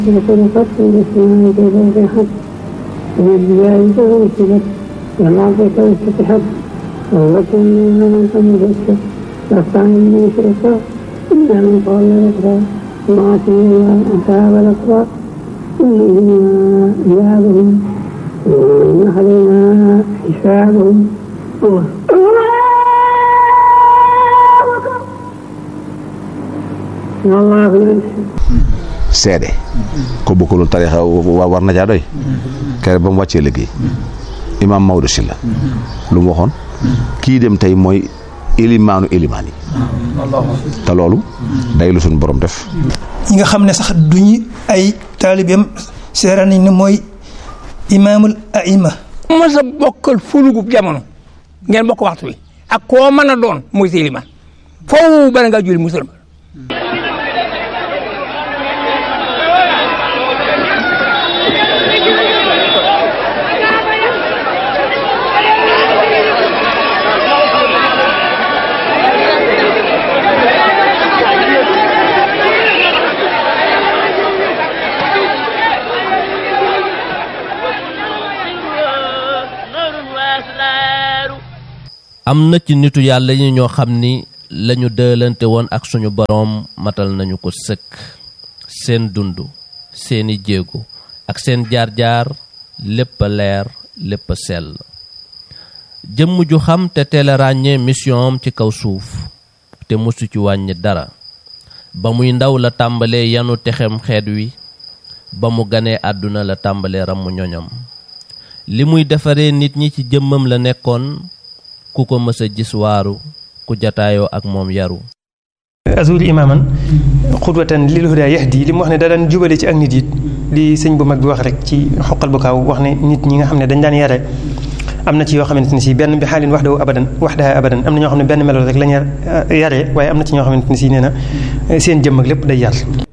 بطرقت بالسماء كيف فتحت وبالجبال كيف نسبت والأرض كيف فتحت ووكل من قبلت فاستعن به شركا إلا من قال يقرأ وآتي أصحاب الأقرار إنهم عذابهم وإن علينا حسابهم الله والله seede ko bokkulul tarixa wa war na caa doy kere ba mu wàccee liggéey imaam Maodo Sylla lu mu waxoon kii dem tey mooy élimaanu élimaan yi te loolu day lu suñ borom def ñi nga xam ne sax duñu ay taalibeem seera nañ ne mooy imaamul aima mos a bokkal fulugub jamono ngeen bokk waxtu wi ak koo mën a doon muy sa ilimaan foofu bala ngaa julli musulman am na ci nitu yàlla yi ñoo xam ni lañu dëlante woon ak suñu boroom matal nañu ko sëkk seen dund seeni jéego ak seen jaar-jaar lépp a leer lépp a sell jëmm ju xam te teel a ràññee mission am ci kaw suuf te mosu ci wàññi dara ba muy ndaw la tàmbalee yanu texem xeet wi ba mu ganee àdduna la tàmbalee ramu ñoñam li muy defaree nit ñi ci jëmmam la nekkoon ku ko mës a gis waaru ku jataayoo ak moom yaru azuli imaaman xudwatan lil huda yahdi li mu wax ne da daan jubale ci ak nit it li sëñ bu mag bi wax rek ci xoqal bu kaaw wax ne nit ñi nga xam ne dañ daan yare am na ci yoo xamante ne si benn bi xaalin wax daw abadan wax daa abadan am na ñoo xam ne benn melo rek lañ yare waaye am na ci ñoo xamante ne si nee na seen jëmm ak lépp day yar